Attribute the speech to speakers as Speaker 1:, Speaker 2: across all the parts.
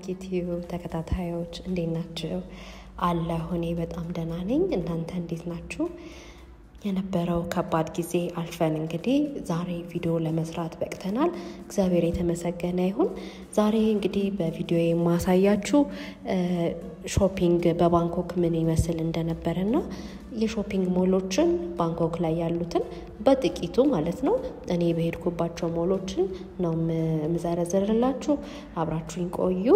Speaker 1: ዩቲዩብ ተከታታዮች እንዴት ናችሁ? አለሁ እኔ በጣም ደህና ነኝ። እናንተ እንዴት ናችሁ? የነበረው ከባድ ጊዜ አልፈን እንግዲህ ዛሬ ቪዲዮ ለመስራት በቅተናል። እግዚአብሔር የተመሰገነ ይሁን። ዛሬ እንግዲህ በቪዲዮ የማሳያችሁ ሾፒንግ በባንኮክ ምን ይመስል እንደነበረና የሾፒንግ ሞሎችን ባንኮክ ላይ ያሉትን በጥቂቱ ማለት ነው እኔ በሄድኩባቸው ሞሎችን ነው የምዘረዝርላችሁ። አብራችሁኝ ቆዩ።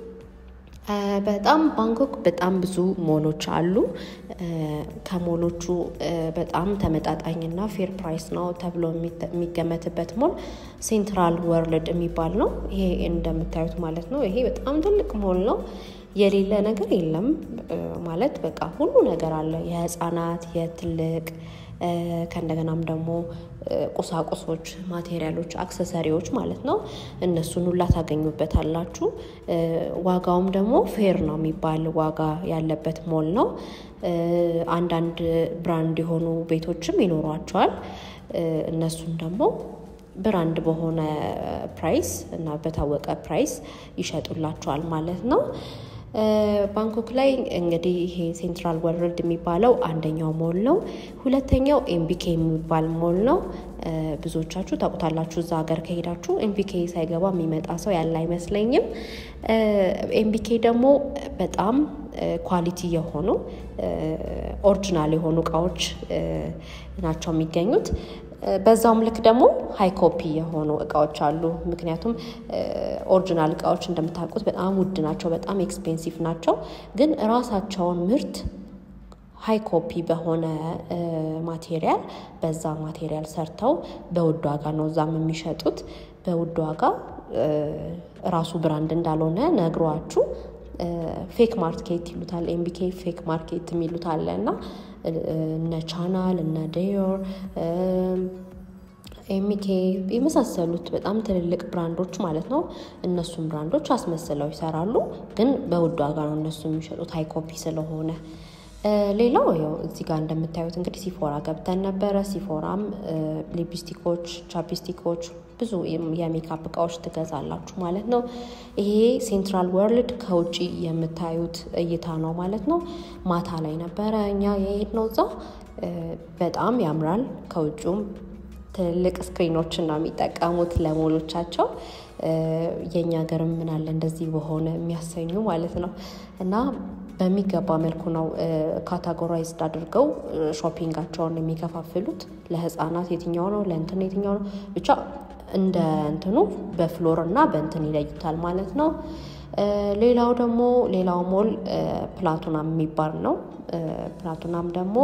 Speaker 1: በጣም ባንኮክ በጣም ብዙ ሞሎች አሉ። ከሞሎቹ በጣም ተመጣጣኝና ፌር ፕራይስ ነው ተብሎ የሚገመትበት ሞል ሴንትራል ወርልድ የሚባል ነው። ይሄ እንደምታዩት ማለት ነው። ይሄ በጣም ትልቅ ሞል ነው። የሌለ ነገር የለም ማለት በቃ ሁሉ ነገር አለ። የህፃናት፣ የትልቅ ከእንደገናም ደግሞ ቁሳቁሶች፣ ማቴሪያሎች፣ አክሰሰሪዎች ማለት ነው። እነሱን ሁላ ታገኙበታላችሁ። ዋጋውም ደግሞ ፌር ነው የሚባል ዋጋ ያለበት ሞል ነው። አንዳንድ ብራንድ የሆኑ ቤቶችም ይኖሯቸዋል። እነሱም ደግሞ ብራንድ በሆነ ፕራይስ እና በታወቀ ፕራይስ ይሸጡላቸዋል ማለት ነው። ባንኮክ ላይ እንግዲህ ይሄ ሴንትራል ወርልድ የሚባለው አንደኛው ሞል ነው። ሁለተኛው ኤምቢኬ የሚባል ሞል ነው። ብዙዎቻችሁ ታውቁታላችሁ። እዛ ሀገር ከሄዳችሁ ኤምቢኬ ሳይገባ የሚመጣ ሰው ያለ አይመስለኝም። ኤምቢኬ ደግሞ በጣም ኳሊቲ የሆኑ ኦሪጂናል የሆኑ እቃዎች ናቸው የሚገኙት። በዛውም ልክ ደግሞ ሀይ ኮፒ የሆኑ እቃዎች አሉ። ምክንያቱም ኦሪጂናል እቃዎች እንደምታውቁት በጣም ውድ ናቸው፣ በጣም ኤክስፔንሲቭ ናቸው። ግን ራሳቸውን ምርት ሀይ ኮፒ በሆነ ማቴሪያል በዛ ማቴሪያል ሰርተው በውድ ዋጋ ነው እዛም የሚሸጡት። በውድ ዋጋ ራሱ ብራንድ እንዳልሆነ ነግሯችሁ ፌክ ማርኬት ይሉታል። ኤምቢኬ ፌክ ማርኬት የሚሉት አለ እና እነ ቻናል እነ ዴዮር ኤሚኬ የመሳሰሉት በጣም ትልልቅ ብራንዶች ማለት ነው። እነሱም ብራንዶች አስመስለው ይሰራሉ፣ ግን በውድ ዋጋ ነው እነሱ የሚሸጡት ሀይ ኮፒ ስለሆነ። ሌላው ያው እዚህ ጋር እንደምታዩት እንግዲህ ሲፎራ ገብተን ነበረ። ሲፎራም ሊፕስቲኮች፣ ቻፕስቲኮች ብዙ የሜካፕ እቃዎች ትገዛላችሁ ማለት ነው። ይሄ ሴንትራል ወርልድ ከውጭ የምታዩት እይታ ነው ማለት ነው። ማታ ላይ ነበረ እኛ የሄድነው እዛ። በጣም ያምራል። ከውጭም ትልልቅ ስክሪኖችን ነው የሚጠቀሙት ለሞሎቻቸው። የእኛ ሀገርም ምን አለ እንደዚህ በሆነ የሚያሰኙ ማለት ነው እና በሚገባ መልኩ ነው ካታጎራይዝድ አድርገው ሾፒንጋቸውን የሚከፋፍሉት። ለህፃናት የትኛው ነው፣ ለእንትን የትኛው ነው፣ ብቻ እንደ እንትኑ በፍሎር እና በእንትን ይለዩታል ማለት ነው። ሌላው ደግሞ ሌላው ሞል ፕላቱናም የሚባል ነው። ፕላቱናም ደግሞ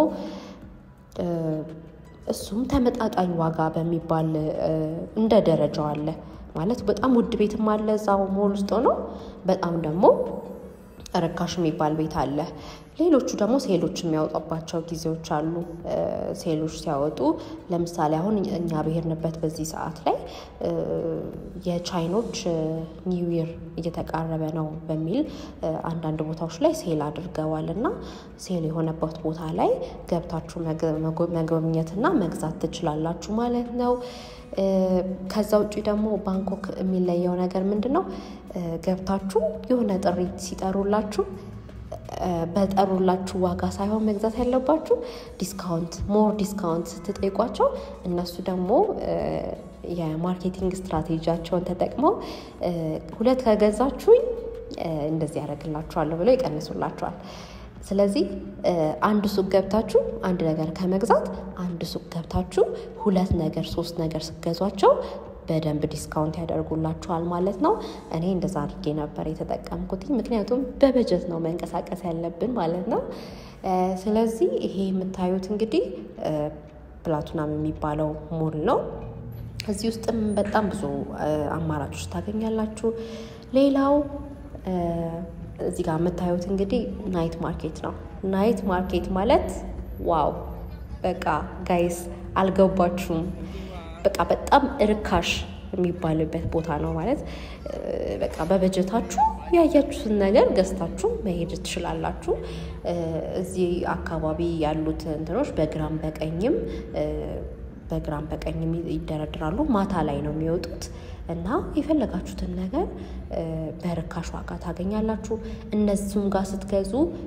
Speaker 1: እሱም ተመጣጣኝ ዋጋ በሚባል እንደ ደረጃው አለ ማለት በጣም ውድ ቤትም አለ እዛው ሞል ውስጥ ነው። በጣም ደግሞ ርካሽ የሚባል ቤት አለ። ሌሎቹ ደግሞ ሴሎች የሚያወጣባቸው ጊዜዎች አሉ። ሴሎች ሲያወጡ ለምሳሌ አሁን እኛ ብሄርንበት በዚህ ሰዓት ላይ የቻይኖች ኒው ይር እየተቃረበ ነው በሚል አንዳንድ ቦታዎች ላይ ሴል አድርገዋል እና ሴል የሆነበት ቦታ ላይ ገብታችሁ መጎብኘትና መግዛት ትችላላችሁ ማለት ነው። ከዛ ውጭ ደግሞ ባንኮክ የሚለየው ነገር ምንድን ነው? ገብታችሁ የሆነ ጥሪ ሲጠሩላችሁ በጠሩላችሁ ዋጋ ሳይሆን መግዛት ያለባችሁ ዲስካውንት ሞር ዲስካውንት ስትጠይቋቸው እነሱ ደግሞ የማርኬቲንግ ስትራቴጂያቸውን ተጠቅመው ሁለት ከገዛችሁኝ እንደዚህ ያደርግላችኋለሁ ብለው ይቀንሱላችኋል። ስለዚህ አንድ ሱቅ ገብታችሁ አንድ ነገር ከመግዛት አንድ ሱቅ ገብታችሁ ሁለት ነገር ሶስት ነገር ስትገዟቸው በደንብ ዲስካውንት ያደርጉላችኋል ማለት ነው። እኔ እንደዛ አድርጌ ነበር የተጠቀምኩት፣ ምክንያቱም በበጀት ነው መንቀሳቀስ ያለብን ማለት ነው። ስለዚህ ይሄ የምታዩት እንግዲህ ፕላቱናም የሚባለው ሞል ነው። እዚህ ውስጥም በጣም ብዙ አማራጮች ታገኛላችሁ። ሌላው እዚህ ጋር የምታዩት እንግዲህ ናይት ማርኬት ነው። ናይት ማርኬት ማለት ዋው! በቃ ጋይስ አልገባችሁም? በቃ በጣም ርካሽ የሚባልበት ቦታ ነው ማለት በቃ በበጀታችሁ ያያችሁትን ነገር ገዝታችሁ መሄድ ትችላላችሁ። እዚህ አካባቢ ያሉት እንትኖች በግራም በቀኝም በግራም በቀኝ ይደረድራሉ። ማታ ላይ ነው የሚወጡት እና የፈለጋችሁትን ነገር በርካሽ ዋጋ ታገኛላችሁ። እነሱም ጋር ስትገዙ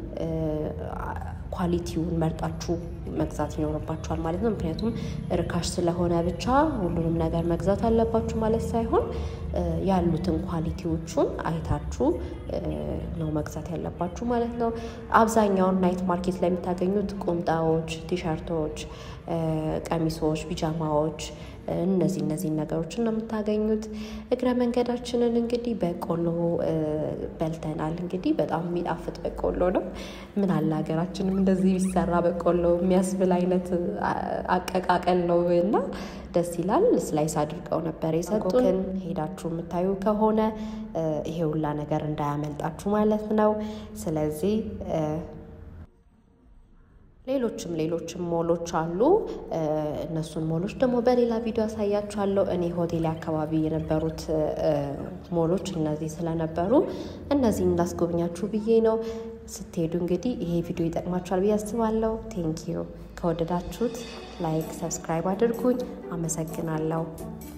Speaker 1: ኳሊቲውን መርጣችሁ መግዛት ይኖርባችኋል ማለት ነው። ምክንያቱም ርካሽ ስለሆነ ብቻ ሁሉንም ነገር መግዛት አለባችሁ ማለት ሳይሆን ያሉትን ኳሊቲዎቹን አይታችሁ ነው መግዛት ያለባችሁ ማለት ነው። አብዛኛውን ናይት ማርኬት ላይ የምታገኙት ቁምጣዎች፣ ቲሸርቶች፣ ቀሚሶች፣ ቢጃማዎች እነዚህ እነዚህን ነገሮችን ነው የምታገኙት። እግረ መንገዳችንን እንግዲህ በቆሎ በልተናል። እንግዲህ በጣም የሚጣፍጥ በቆሎ ነው። ምን አለ ሀገራችንም እንደዚህ ቢሰራ በቆሎ የሚያስብል አይነት አቀቃቀል ነው እና ደስ ይላል። ስላይስ አድርገው ነበር የሰጡን። ሄዳችሁ የምታዩ ከሆነ ይሄ ሁላ ነገር እንዳያመልጣችሁ ማለት ነው። ስለዚህ ሌሎችም ሌሎችም ሞሎች አሉ። እነሱን ሞሎች ደግሞ በሌላ ቪዲዮ አሳያችኋለሁ። እኔ ሆቴል አካባቢ የነበሩት ሞሎች እነዚህ ስለነበሩ እነዚህን እንዳስጎብኛችሁ ብዬ ነው። ስትሄዱ እንግዲህ ይሄ ቪዲዮ ይጠቅማችኋል ብዬ አስባለሁ። ቴንኪዩ። ከወደዳችሁት ላይክ፣ ሰብስክራይብ አድርጉኝ። አመሰግናለሁ።